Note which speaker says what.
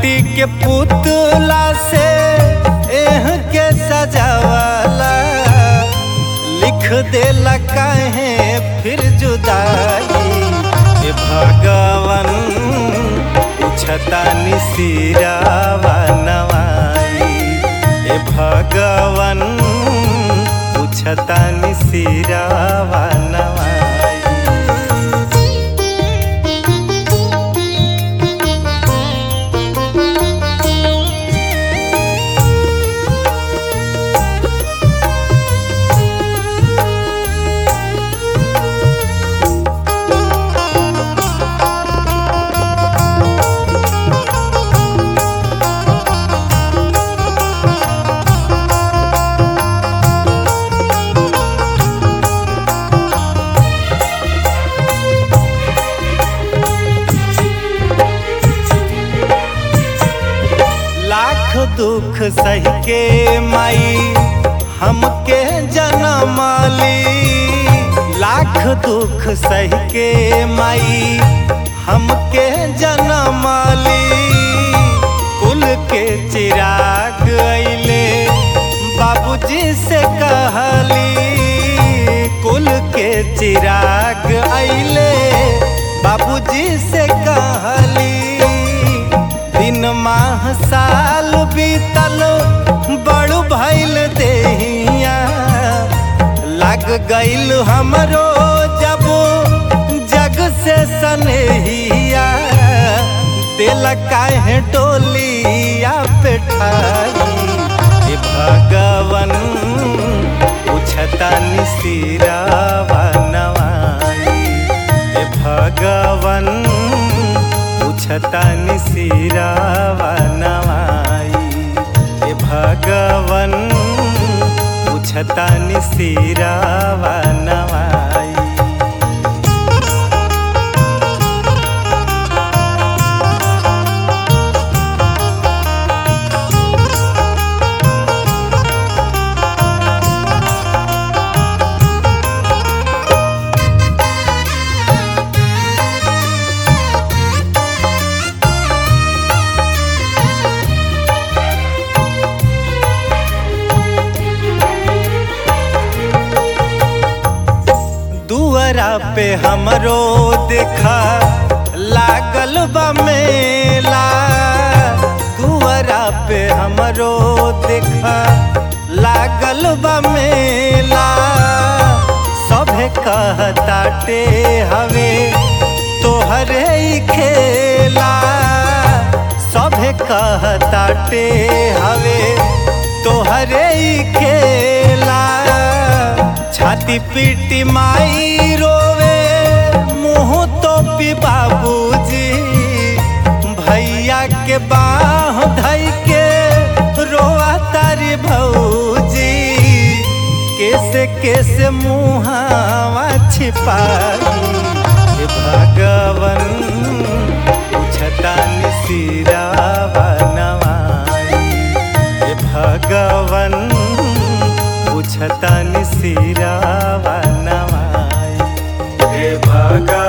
Speaker 1: माटी के पुतला से एह के सजावाला लिख देला काहे फिर जुदाई ए भगवन पूछतानी सिरावा नवाई ए भगवन पूछतानी सिरावा नवाई लाख दुख सह के माई हमके जनमाली लाख दुख सह के माई हमके जनमाली कुल के चिराग अइले बाबूजी से कहली कुल के चिराग अइले बाबूजी से कहली दिन माह साल बीतल बड़ू भैल देहिया लग गईल हमरो जब जग से सनेहिया दिल काहे डोलिया पे ठाई ए भगवन पूछतानी सिरावा नवाई ए भगवन पूछतानी सिरावा नवाई ए भगवन पूछतानी सिरावा नवाई दुअरा पे हमरो देखा लागल बा मेला दुअरा पे हमरो देखा लागल बा मेला सभे कहताटे हवे तोहरे ही खेला सभे कहताटे हवे तोहरे ही खेला छाती पीटी माई रोवे मुँह तो पी बाबूजी भैया के बाह धई के रोआ तारी भौजी कैसे कैसे मुहावा छिपाई हे भगवन पूछतानी सिरावा नवाई हे भगवन पूछतानी सिरावा नवाई हे भगवन